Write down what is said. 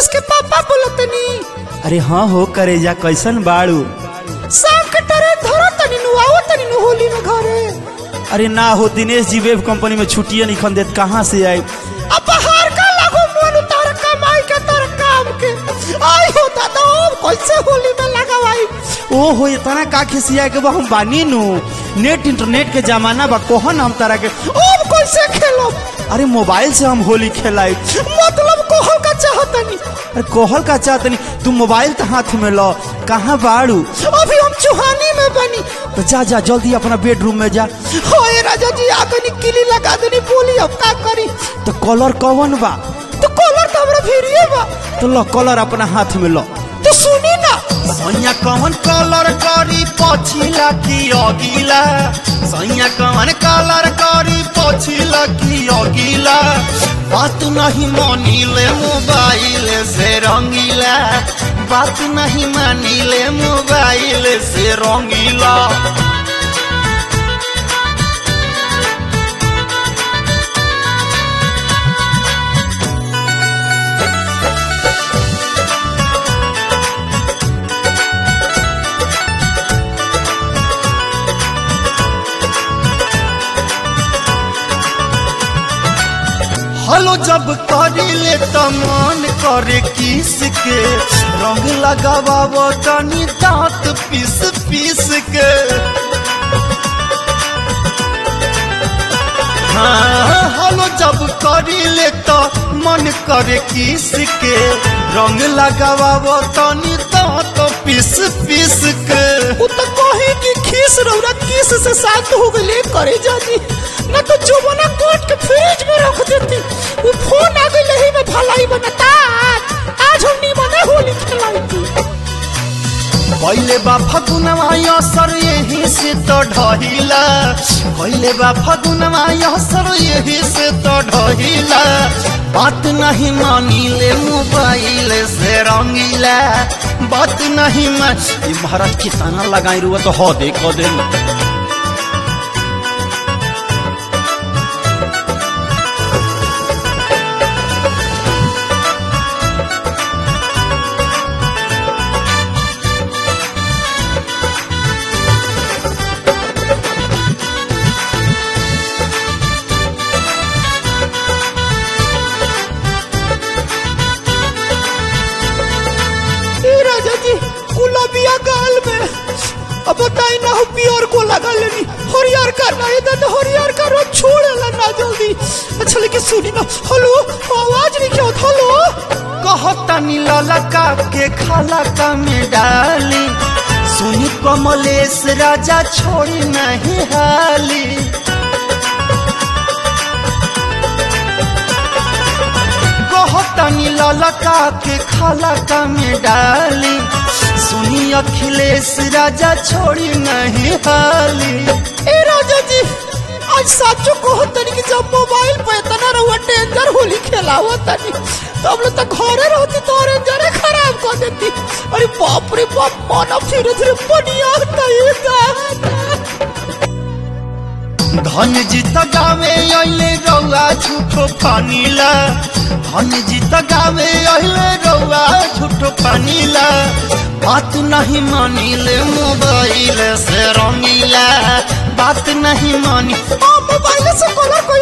नीतीश के पापा बोलतनी अरे हाँ हो करेजा कैसन बाड़ू शाम के टरे धरो तनी नु आओ तनी नु होली में घरे अरे ना हो दिनेश जी वेब कंपनी में छुट्टियां निखन देत कहाँ से आई अब बाहर का लागो मन तार कमाई के तार काम के आई हो दादा अब कैसे होली में लगावाई ओ हो इतना का खिसिया के बा हम बानी नु नेट इंटरनेट के जमाना बा कोहन हम तारा के अब कैसे खेलो अरे मोबाइल से हम होली खेलाई मतलब कोहल का चाहतनी अरे कोहल का चाहतनी तू मोबाइल तो हाथ में लो कहाँ बाड़ू अभी हम चुहानी में बनी तो जा जा जल्दी अपना बेडरूम में जा होए राजा जी आगनी किली लगा देनी बोली अब का करी तो कलर कौन बा तो कॉलर तो हमरा भिड़िए बा तो लो कलर अपना हाथ में लो तो सुनी ना सैया कौन कलर करी पछिला की अगिला सैया कौन कलर करी पछिला की अगिला बात नहीं मानिले मोबाइल से रंगीला बात नहीं मानिले मोबाइल से रंगीला हलो जब करिले त मन करे किस के रंग लगाव तनी दांत पीस पीस के हाँ, हलो जब करिले त मन करे किस के रंग लगाव तनी दांत पीस पीस के वो तो कहे कि खीस रौरा किस से शांत हो गई करे जानी ना तो जुबना कोट के फ्रिज में रख देती वो फोन आ गई लही में भलाई बनता आज हम नी मने होली खेलाई थी पहिले बा फगुनवा असर यही से तो ढहिला पहिले बा फगुनवा असर यही से तो ढहिला बात नहीं मानिले मोबाइल से रंगीला बात नहीं मान ई महाराज कितना लगाई रुआ तो हो दे को दे ए राजा जी गुलाबिया गाल में अब बताई ना हो प्योर को लगा लेनी हरियर का ना इधर तो हरियर का रोज छोड़ेला ना जल्दी अच्छा लेकिन सुनी ना हेलो आवाज नहीं क्या होता हेलो कहतनी ललका के खाला का में डाली सुनी कमलेश राजा छोड़ी नहीं हाली कहतनी ललका के खाला का में डाली सुनी अखिलेश राजा छोड़ी नहीं हाली ए राजा जी आज साचो को तनी कि जब मोबाइल पे इतना रहुआ डेंजर होली खेलावा तनी तो हम लोग तो घरे रहती तो रेंजरे खराब कर देती अरे बाप रे बाप माना धीरे धीरे बढ़िया तयेगा धन जीत गावे अइले रौआ झूठो पानीला धन जीत गावे अइले रौआ झूठो पानीला बात नहीं मानिले मोबाइल से रंगीला बात नहीं मानी मोबाइल से कलर कोई